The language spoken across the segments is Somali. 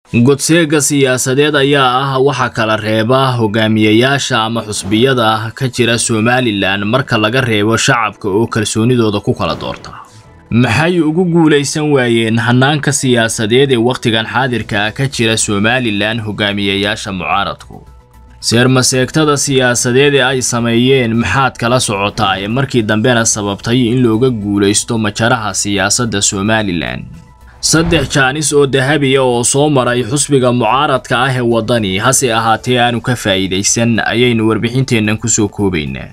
godseega siyaasadeed ayaa ah waxa kala reeba hogaamiyayaasha ama xusbiyada ka jira somalilan marka laga reebo shacabka oo kalsoonidooda ku kala doorta maxay ugu guulaysan waayeen hanaanka siyaasadeed ee wakhtigan xaadirka ah ka jira somalilan hogaamiyayaasha mucaaradku seermaseegtada siyaasadeed ee ay sameeyeen maxaad kala socotaa ee markii dambena sababtay in looga guulaysto majaraha siyaasadda somalilan saddex jaanis oo dahabiya oo soo maray xusbiga mucaaradka ah ee waddani hase ahaatee aanu ka faa'iidaysan ayaynu warbixinteennan kusoo koobaynaa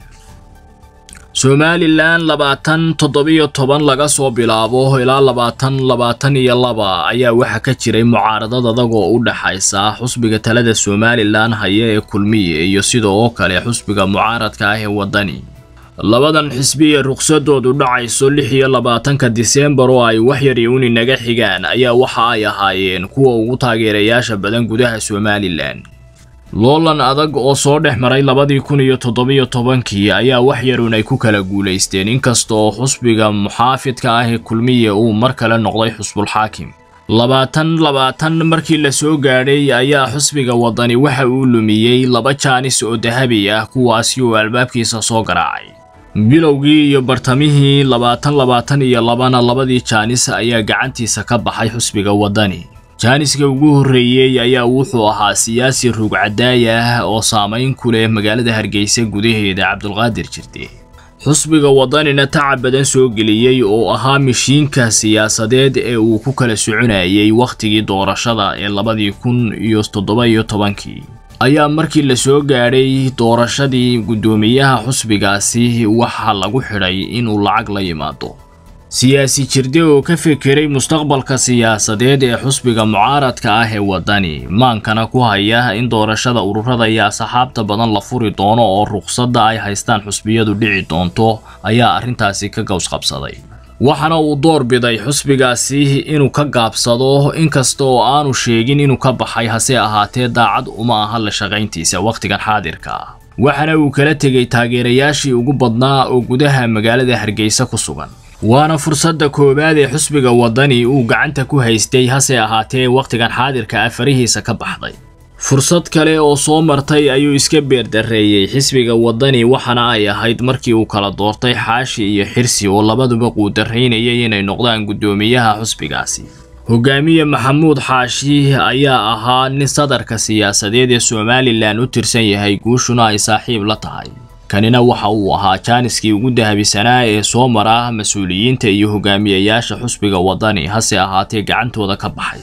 somalilan labaatan toddobiyo toban laga soo bilaabo ilaa labaatan labaatan iyo laba ayaa waxaa ka jiray mucaaradad adag oo u dhaxaysa xusbiga talada somalilan haya ee kulmiye iyo sida oo kale xusbiga mucaaradka ah ee waddani labadan xisbi ee ruqsadoodu dhacayso lix iyo labaatanka diseembar oo ay wax yar iuni naga xigaan ayaa waxa ay ahaayeen kuwa ugu taageerayaasha badan gudaha somalilan loolan adag oo soo dhex maray labadii kun iyo toddobiyo tobankii ayaa wax yarun ay ku kala guulaysteen inkasta oo xusbiga muxaafidka ah ee kulmiye uu mar kale noqday xusbulxaakim labaatan labaatan markii la soo gaadhay ayaa xusbiga waddani waxa uu lumiyey laba jaanis oo dahabi ah kuwaasi oo albaabkiisa soo garaacay bilowgii iyo bartamihii labaatan labaatan iyo labana labadii jaanis ayaa gacantiisa ka baxay xusbiga waddani jaaniska ugu horreeyey ayaa wuxuu ahaa siyaasi ruugcadaaya ah oo saamayn ku leh magaalada hargeysa gudaheeda cabdulqaadir jirde xusbiga waddanina tacab badan soo geliyey oo ahaa mishiinka siyaasadeed ee uu ku kala soconayay wakhtigii doorashada ee labadii kun iyo toddoba iyo tobankii ayaa markii la soo gaadhay doorashadii guddoomiyaha xusbigaasi waxaa lagu xidhay inuu lacag la yimaado siyaasi jirde oo ka fekeray mustaqbalka siyaasadeed ee xusbiga mucaaradka ah ee waddani maankana ku haya in doorashada ururada iyo asxaabta badan la furi doono oo ruqsadda ay haystaan xusbiyadu dhici doonto ayaa arrintaasi ka gaws qabsaday waxaana uu door biday xusbigaasi inuu ka gaabsado inkasta oo aanu sheegin inuu ka baxay hase ahaatee daacad uma aha la shaqayntiisa wakhtigan xaadirka ah waxaana uu kala tegay taageerayaashii ugu badnaa oo gudaha magaalada hargeysa ku sugan waana fursadda koowaad ee xusbiga waddani uu gacanta ku haystay hase ahaatee wakhtigan xaadirka ah farihiisa ka baxday fursad kale oo soo martay ayuu iska beerdareeyey xisbiga waddani waxaana ay ahayd markii uu kala doortay xaashi iyo xirsi oo labaduba quudaraynayay inay noqdaan guddoomiyaha xusbigaasi hogaamiye maxamuud xaashi ayaa ahaa nin sadarka siyaasadeed ee somalilan u tirsan yahay guushuna ay saaxiib la tahay kanina waxa uu ahaa jaaniskii ugu dahabisanaa ee soo mara mas-uuliyiinta iyo hogaamiyayaasha xusbiga waddani hase ahaatee gacantooda ka baxay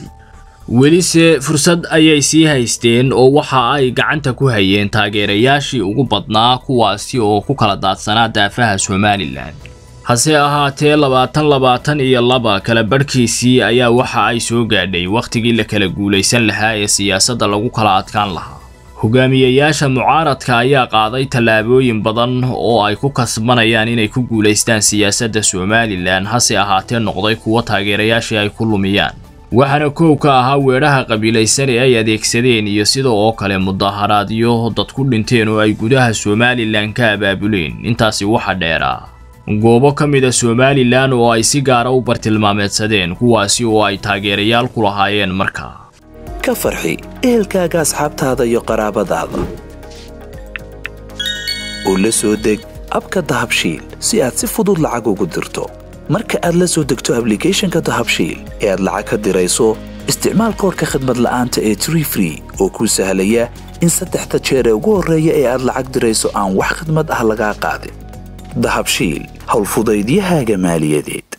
welise fursad ayay sii haysteen oo waxa ay gacanta ku hayeen taageerayaashii ugu badnaa kuwaasi oo ku kala daadsanaa daafaha somalilan hase ahaatee labaatan labaatan iyo laba kala badhkiisii ayaa waxa ay soo gaadhay wakhtigii la kala guulaysan lahaa ee siyaasadda lagu kala adkaan lahaa hogaamiyayaasha mucaaradka ayaa qaaday tallaabooyin badan oo ay ku kasbanayaan inay ku guulaystaan siyaasadda somalilan hase ahaatee noqday kuwo taageerayaashii ay ku lumiyaan waxaana koow ka ahaa weedhaha qabiilaysan ee ay adeegsadeen iyo sida oo kale mudaharaadyo dad ku dhinteen oo ay gudaha somalilan ka abaabuleen intaasi waxa dheeraa goobo ka mid a somalilan oo ay si gaara u bartilmaameedsadeen kuwaasi oo ay taageerayaal ku lahaayeen markaa ka farxi ehelkaaga asxaabtaada iyo qaraabadaada oo la soo deg abka dahabshiil si aad si fudud lacag ugu dirto marka aad la soo degto ablicathonka dahabshiil ee aad lacag ka dirayso isticmaal koorka khadmad la'aanta ee tree free oo kuu sahlaya in saddexda jeer ee ugu horreeya ee aad lacag dirayso aan wax khadmad ah lagaa qaadin dahabshiil howlfudaydiyahaaga maaliyadeed